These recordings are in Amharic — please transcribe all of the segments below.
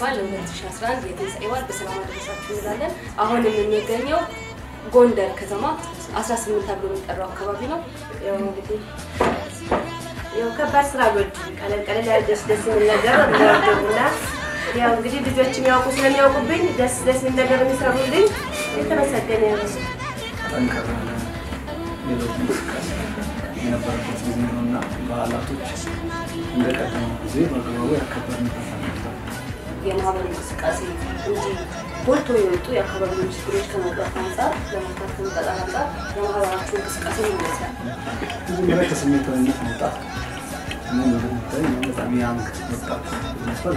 እንኳን ለ2011 የትንሣኤ በዓል በሰላም አደረሳችሁ እንላለን። አሁን የምንገኘው ጎንደር ከተማ 18 ተብሎ የሚጠራው አካባቢ ነው። ያው እንግዲህ ያው ከባድ ስራ ጎድ ቀለል ቀለል ያለ ደስ ደስ የሚል ነገር እንደወደቡና ያው እንግዲህ ልጆች የሚያውቁ ስለሚያውቁብኝ ደስ ደስ የሚል ነገር የሚሰሩልኝ የተመሰገነ ነው። ጠንከር ያለ ሌሎች እንቅስቃሴ የነበረበት ጊዜ ነው እና በዓላቶች እንደቀደመው ጊዜ በአግባቡ ያከበርንበት ነበር። የማህበራዊ እንቅስቃሴ እንጂ ጎልቶ የወጡ የአካባቢውን ችግሮች ከመቅረፍ አንጻር ለመፍታት ከመጣጣር አንጻር የማህበራችሁ እንቅስቃሴ ምን ይመስላል? መጀመሪያ ከስሜታዊነት መውጣት እኔ እንደምታይ እኔ በጣም ያንግ ወጣት ነበር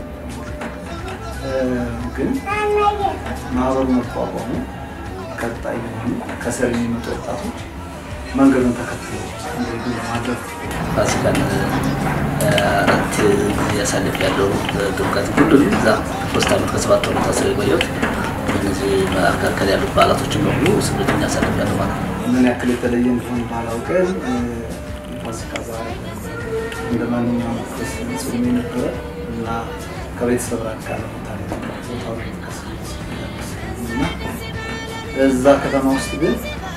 ግን ማህበሩ መቋቋሙ ቀጣይ የሆኑ ከስር የሚመጡ ወጣቶች መንገዱን ተከትለው እንዲሄዱ ለማድረግ ፋሲካን አራት ያሳልፍ ያለው ድምቀት ሁሉንም እዛ ሶስት ዓመት ከሰባት ወር ታስረው የቆየሁት እነዚህ መካከል ያሉት በዓላቶችን በሙሉ ስምንተኛ ያሳልፍ ያለው ማለት ነው። ምን ያክል የተለየ እንደሆነ ባላውቅም የፋሲካ በዓል እንደ ማንኛውም ክርስቲያን ጾም የነበረ እና ከቤተሰብ ራቅ ያለ ቦታ ላይ ነው ቦታው ላይ ተከሰተ እና እዛ ከተማ ውስጥ ግን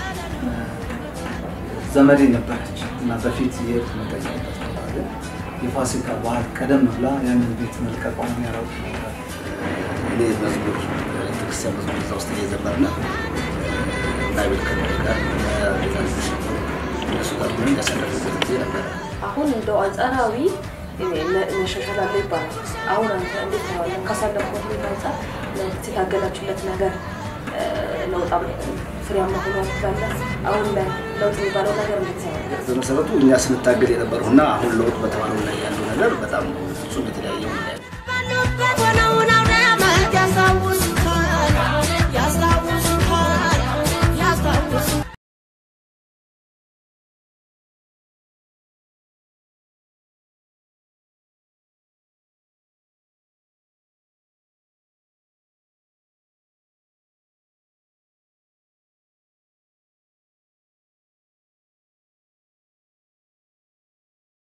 ዘመዴ ነበረች እና በፊት የሄድኩ መጠየቅበት ቦታ ግን የፋሲካ በዓል ቀደም ብላ ያንን ቤት መልቀቋን ያላውቅ ነበር። እኔ መዝሙር ቤተክርስቲያን መዝሙር እዛ ውስጥ እየዘመርና ባይብል ከመሪ ጋር ቤዛ ልጆች ነበሩ እነሱ ጋር ሆነን ያሳለፍበት ጊዜ ነበረ። አሁን እንደው አንጻራዊ መሻሻል አለ ይባላል። አሁን አንተ እንዴት ታየዋለህ? ካሳለፍኩት ሁኔታ አንጻር ለወቅት የታገላችሁለት ነገር ለውጥ ፍሬያማ ሆኗል ትላለህ? አሁን ላይ ለውጥ የሚባለው ነገር እንዴት ታየዋለህ? በመሰረቱ እኛ ስንታገል የነበረው እና አሁን ለውጥ በተባለው ላይ ያለው ነገር በጣም ፍጹም የተለያየ ሁኔታ